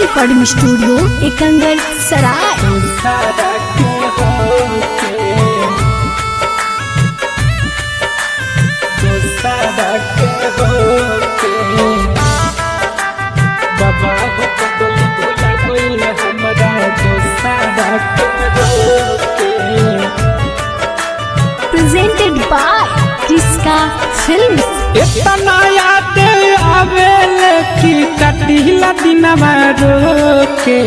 recording studio Ekangar सराय presented by क्रिस्का films इतना याद आवेल कि कटिला दिनवा रोके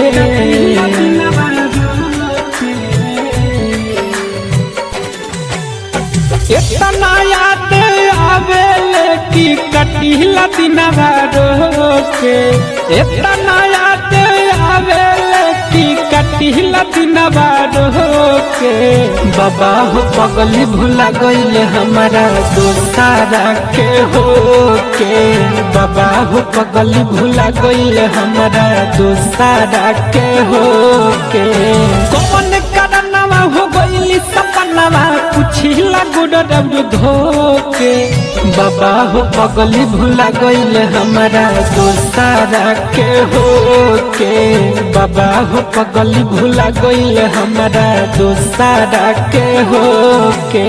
इतना याद आवेल कि कटिला दिनवा रोके इतना याद आवेल कि कटिला दिनवा रोके बाबा हो पगली भुला गईले हमारा दोस्तारा के हो के बाबा हो पगली भुला गईले हमारा दोस्तारा के हो के कौन करनवा हो गईली सपनवा पुछिला गुड रब धोके बाबा हो पगली भुला गईले हमारा दोस्तारा के हो के बाबा हो पगली भुला गईले हमारा दोस्तारा के हो के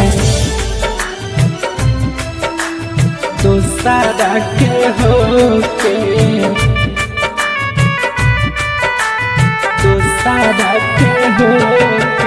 दोस्तारा के हो के दोस्तारा के हो के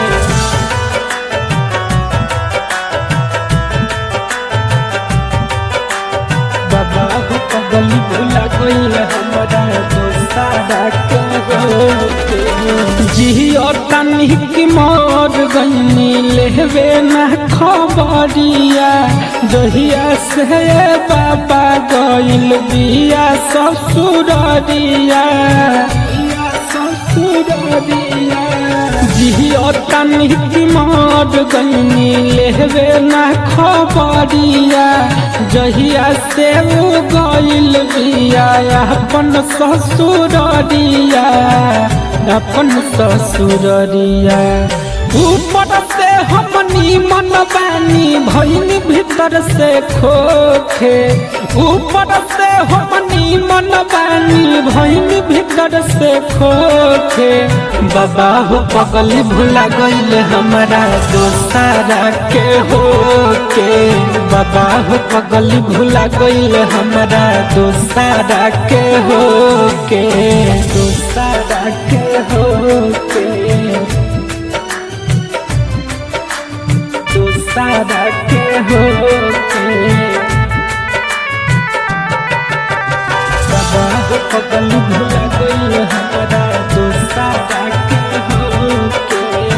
बाबा हो पगली भुला गईल हमारा दोस्तारा के हो जियो तनी की मोर गईनी लेवे ना खबरिया जहिया से बाबा गईल बिया ससुररिया ससुररिया जियो तनी की मोर गईनी लेवे ना खबरिया जहिया से उ गईल बिया अपन ससुररिया अपन ससुररिया ऊपर से हमनी मन बानी भैनी भीतर से खोखे ऊपर से हमनी मन बानी भैनी भीतर से खोखे बाबा हो पगली भुला गईल हमारा दोस्तारा के हो के बाबा हो पगली भुला गईल हमारा दोस्तारा के हो के दोस्तारा के हो के दोस्तारा के हो के बाबा हो पगली भुला गईल हमारा दोस्तारा के हो के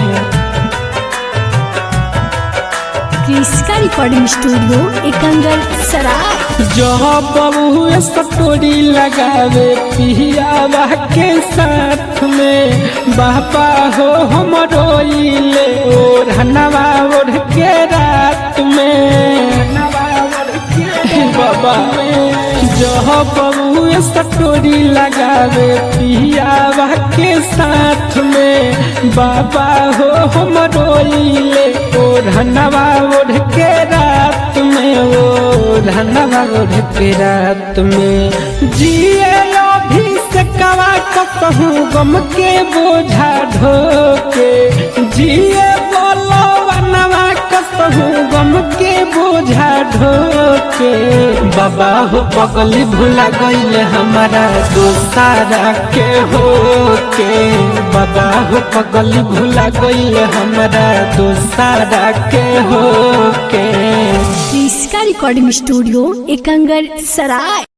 क्रिस्का रिकॉर्डिंग स्टूडियो एकंगर सराय जब बबू सटोरी लगावे पियावा के साथ में बाबा हो हम रोइले ओढ़ हनवा ओढ़ के रात में बाबा जब बबू सटोरी लगावे पियावा के साथ में बाबा हो हम रोइले ओढ़ हनवा ओढ़ के रात में ओ धनवा ओढ़ के रात में जिए अभी से कवा कहूँ गम के बोझा ढोके जिए बोलो वनवा कहूँ गम के बोझा ढोके बाबा हो पगली भुला गईल हमारा दोस्तारा के हो के बाबा हो पगली भुला गईल हमारा दोस्तारा के हो के क्रिस्का रिकॉर्डिंग स्टूडियो एकंगर सराय